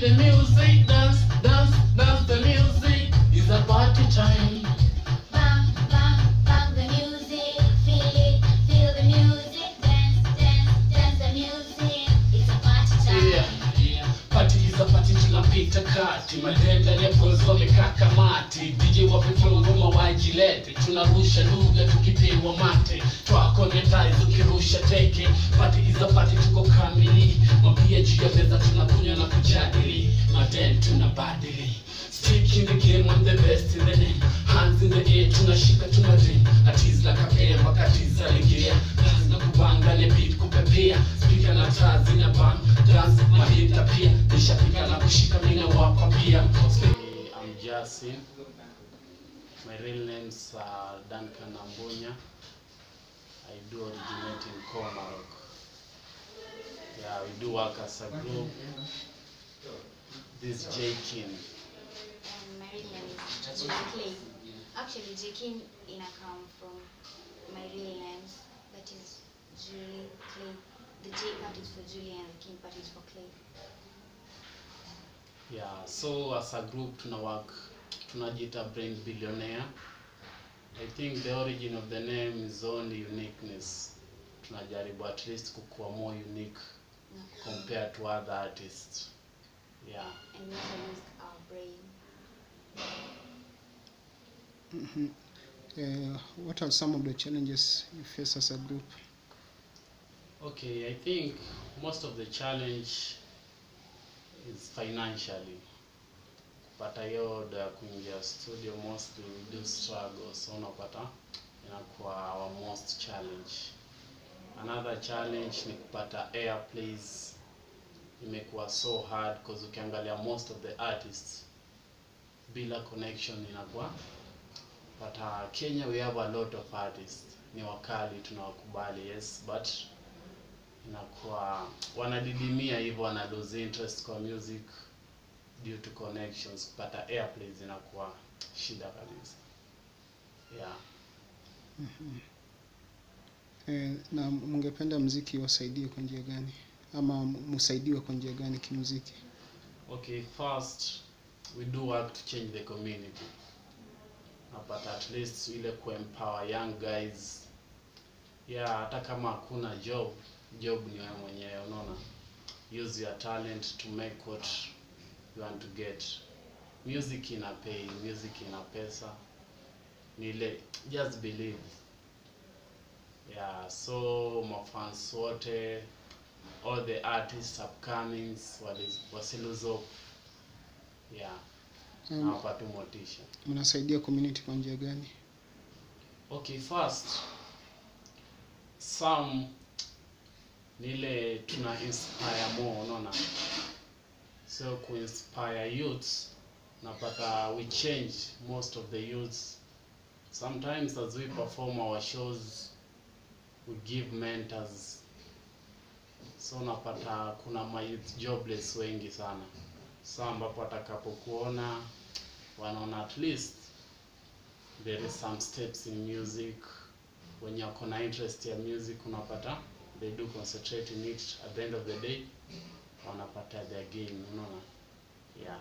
the music, dance, dance, dance the music. It's a party time. Bang, bang, bang the music, feel it, feel the music, dance, dance, dance the music. It's a party time. Yeah, yeah. Party is a party tunapita kati madenda lepozo wamekaa kamati DJ wape flow ngoma wajilete tunarusha lugha tukipewa mate twakonetize ukirusha teke Party is a party tuko kamili mapia juu ya meza tunakunywa na kujadili maden tunabadili Stick in the game, I'm the best in the name. Hands in the air, tunashika tunadrim. Atiz like a pair, wakatiza legea. Dance na kubanga, ne beat kupepea. Speaker na taa zina bang. Dance, mahita pia. Nishapika na kushika, mina wapa pia. I'm Jasin. My real name's uh, Duncan Ambunya. I do originate in Comarok. Yeah, we do work as a group. This is J King. And my real name is Julie Clay. Actually, J King ina come from my real names. That is Julie Clay. The J part is for Julie and the King part is for Clay. Yeah, so as a group tuna work tunajiita brain billionaire. I think the origin of the name is only uniqueness. Tunajaribu at least kukuwa more unique No. compared to other artists. Yeah. And we also use our brain. Mhm. Uh, what are some of the challenges you face as a group? Okay, I think most of the challenge is financially. Kupata hiyo oda ya kuingia studio mostly we do struggle, so unapata inakuwa our most challenge. Another challenge ni kupata airplays, imekuwa so hard because ukiangalia most of the artists bila connection inakuwa but uh, Kenya we have a lot of artists ni wakali tunawakubali yes but inakuwa wanadidimia hivyo wana lose interest kwa music due to connections kupata airplays inakuwa shida kabisa yeah Eh, na mngependa mziki wasaidie kwa njia gani ama msaidiwe kwa njia gani kimuziki? okay first we do work to change the community but at least ile kuempower young guys yeah hata kama hakuna job job ni wewe mwenyewe unaona use your talent to make what you want to get music ina pay music ina pesa ni ile just believe yeah so mafans wote all the artists upcomings wali- wasiluze hope yeah na Um, wapate motisha mnasaidia community kwa njia gani? okay first some nile tuna inspire more unaona so kuinspire youths napata we change most of the youths sometimes as we perform our shows we give mentors so napata kuna mayouth jobless wengi sana so ambapo watakapokuona wanaona at least there is some steps in music wenye wako na interest ya music unapata they do concentrate in it at the end of the day wanapata their gain unaona yeah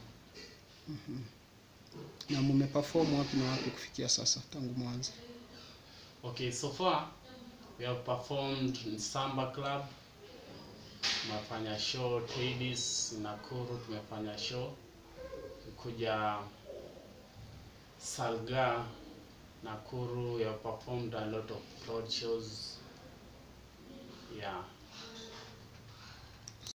Na mmeperform wapi na wapi kufikia sasa tangu mwanzo? okay so far we have performed in samba club tumefanya show Tadis Nakuru tumefanya show kuja Salga Nakuru we have performed a lot of road shows yeah